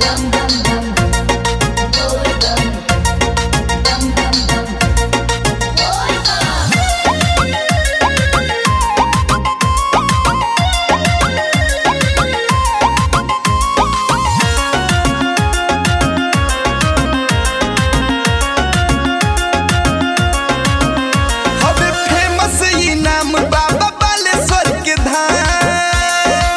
dum dum dum boy dum dum dum dum boy dum हवे famous ई नाम बाबा बालेश्वर के धाम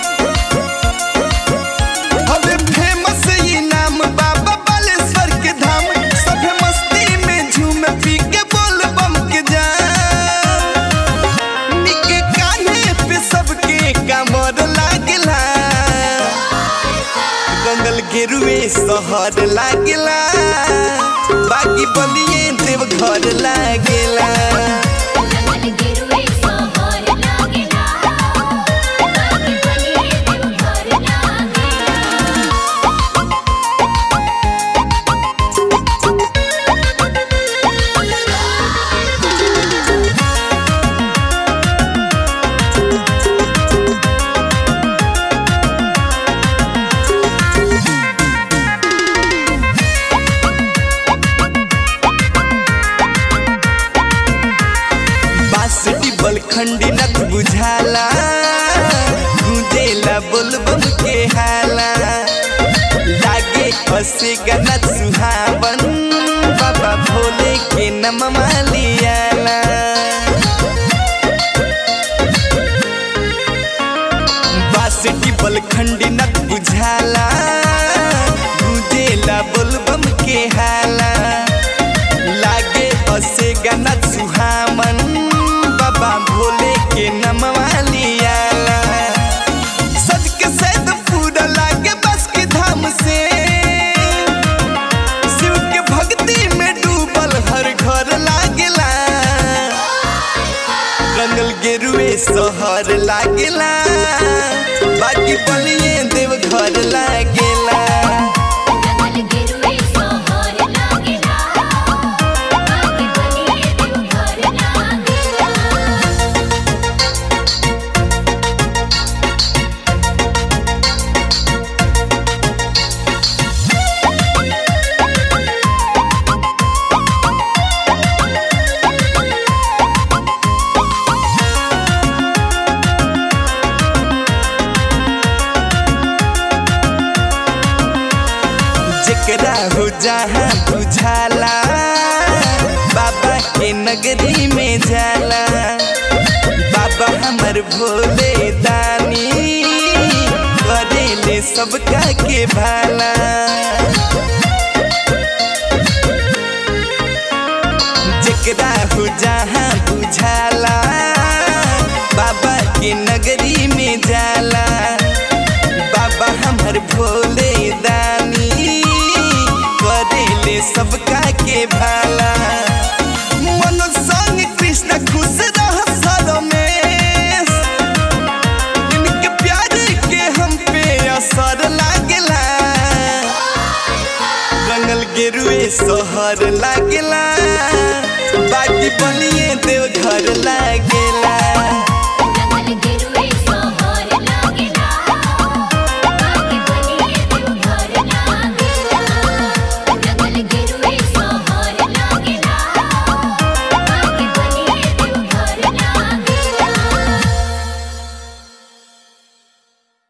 हवे फेमस ई नाम बाबा बालेश्वर के धाम सभे मस्ती में झूम पी के बोल बम के जाम निके कान्हे पे सबके कमर लागला गंगल गेरुए शहर लागला बाकी बलिए देव घर लागेला जंगल गिरुए सोहर लागेला बाकी बलिए देव घर लागेला बासुटी बलखंडी नथ बुझाला गूंजेला बोलबम के हाला लागे हसे गनत सुहावन बाबा भोले के नममा लियाला बासुटी बलखंडी नथ बुझाला गूंजेला बोलबम के हाला लागे असे गनत सुहामन बाबा भोले के नमवा लियाला सज के सैद पूरा लागे बस के धाम से शिव के भक्ति में डूबल हर घर लागेला रंगल गेरुए शहर लागेला बाकी बलिए देव घर लागेला जंगल गिरुए सोहर लागेला बाकी बलिए देव घर लागेला जेकरा हो जहाँ बुझाला बाबा के नगरी में जाला बाबा हमर भोले दानी करेले सबका के भाला जेकरा हो जहाँ बुझाला बाबा के नगरी में जाला बाबा हमर भोले दानी करेले सबका के भाई